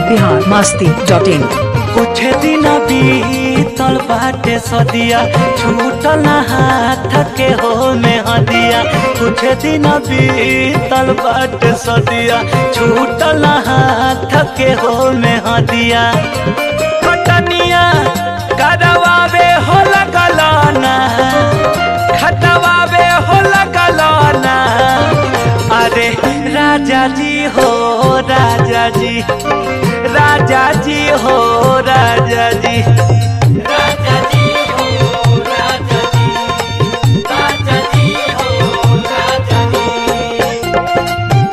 Bihar Masti dot in कुछ दिन बीतल बाटे सदिया छूटल ना हाथ के हो में हदिया कुछ दिन बीतल बाटे सदिया छूटल ना हाथ के हो में हदिया कटनिया करवावे हो लगलाना खटवावे हो लगलाना अरे राजा जी हो राजा जी राजा जी हो राजा जी राजा जी हो राजा जी राजा जी हो राजा जी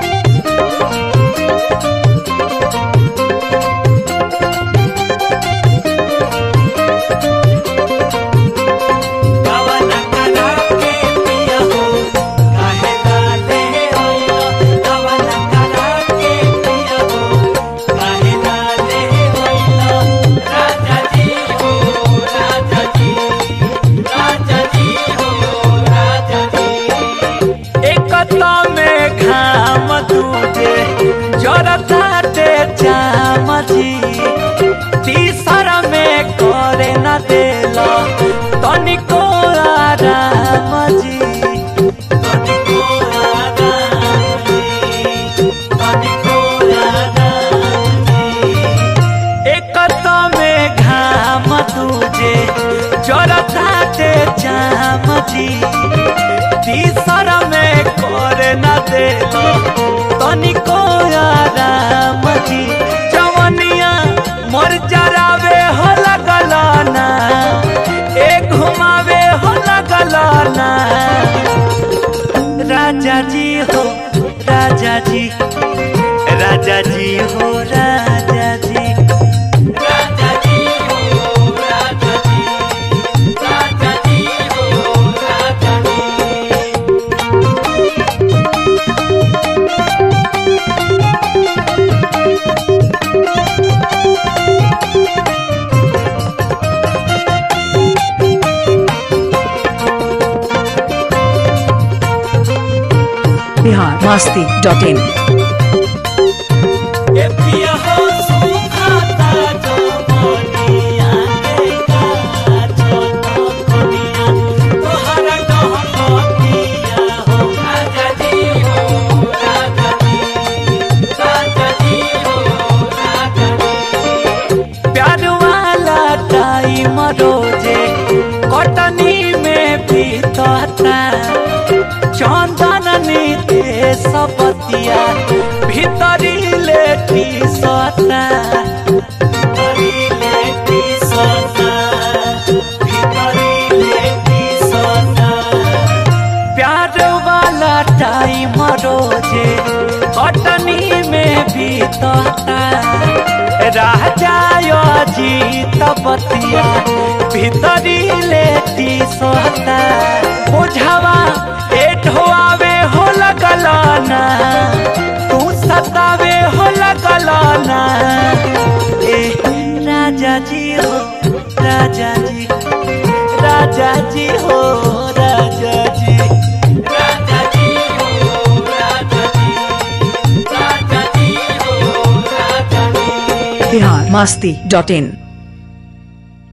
कवन करा के पिया हो काहे लाले हो कवन करा के पिया हो काहे लाले हो राजा जी हो राजा जी राजा जी हो राजा जी एकता में घाम तुझे जरताटे जाम जी तीसरा में करे न देला तनिको आराम जी तनिको आराम जी तनिको आराम जी एकता में घाम तुझे जरताटे जाम जी तीसरा में करे न देला तनिको आराम जी जवनिया मर जरावे हो लगलाना एक घुमावे हो लगलाना राजा जी हो राजा जी राजा जी हो राजा जी राजा जी हो राजा जी राजा जी हो राजा जी बिहार मस्ती डॉट इन ए पिया हो सुखाता जो मोनिया के काछो तो कोनिया तोहरा कहतिया हो राजा जी हो राजा जी राजा जी हो राजा जी प्यार वाला टाइम रोजे कटनी में बीतता चंदन नीते सबतिया भीतरी लेटी सता भीतरी लेटी सता भीतरी लेटी सता प्यार वाला टाइम रोजे कटनी में बीतता राजा जीत बतिया भीतरी लेती सोता बुझावा एठवावे हो लगलाना तू सतावे हो लगलाना ए राजा जी हो राजा जी राजा जी हो राजा जी राजा जी हो राजा जी राजा जी हो राजा जी बिहार मस्ती डॉट इन